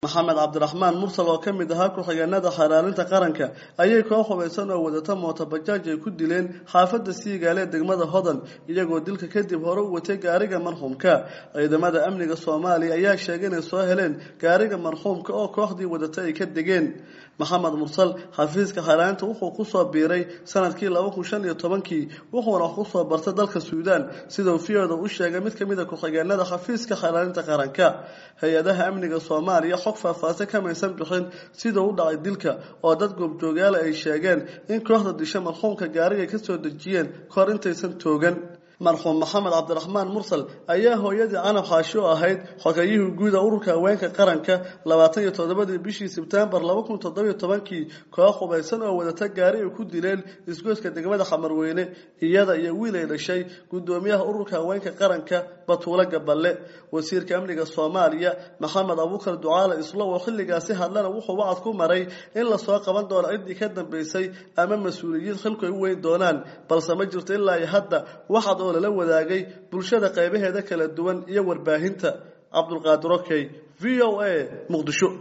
maxamed cabdiraxmaan mursal oo ka mid ahaa ku-xigeenada xeeraalinta qaranka ayay koox hubaysan oo wadata mootobajaaj ay ku dileen xaafadda siigaale ee degmada hodan iyagoo dilka kadib hore u watay gaariga marxuumka ciidamada amniga soomaaliya ayaa sheegay inay soo heleen gaariga marxuumka oo kooxdii wadata ay ka degeen maxamed mursal xafiiska xeeraalinta wuxuu kusoo biiray sanadkii laba kun shan iyo tobankii wuxuuna wax kusoo bartay dalka suudaan sidau v-oda u sheegay mid kamid a ku-xigeenada xafiiska xeeraalinta qaranka hay-adaha amniga soomaaliya xog faahfaahsan kamaysan bixin sida u dhacay dilka oo dad goobjoogaala ay sheegeen in kooxda disha marxuumka gaariga ay kasoo dejiyeen kahor intaysan toogan marxuum maxamed cabdiraxmaan mursal ayaa hooyadii canab xaashi oo ahayd xogayihii guuda ururka haweenka qaranka labaatan iyo toddobadii bishii sebtembar laba kun toddobiyo tobankii koox hubaysan oo wadata gaari ay ku dileen isgoyska degmada xamarweyne iyada iyo wiil ay dhashay guddoomiyaha ururka haweenka qaranka batuulo gaballe wasiirka amniga soomaaliya maxamed abuukar ducaale islo oo xilligaasi hadlana wuxuu wacad ku maray in lasoo qaban doono ciddii ka dambeysay ama mas-uuliyiin xilku ay u weyn doonaan balse ma jirto ilaa iyo hadda waxaad oo lala wadaagay bulshada qaybaheeda kala duwan iyo warbaahinta cabdulqaadir okey v o a muqdisho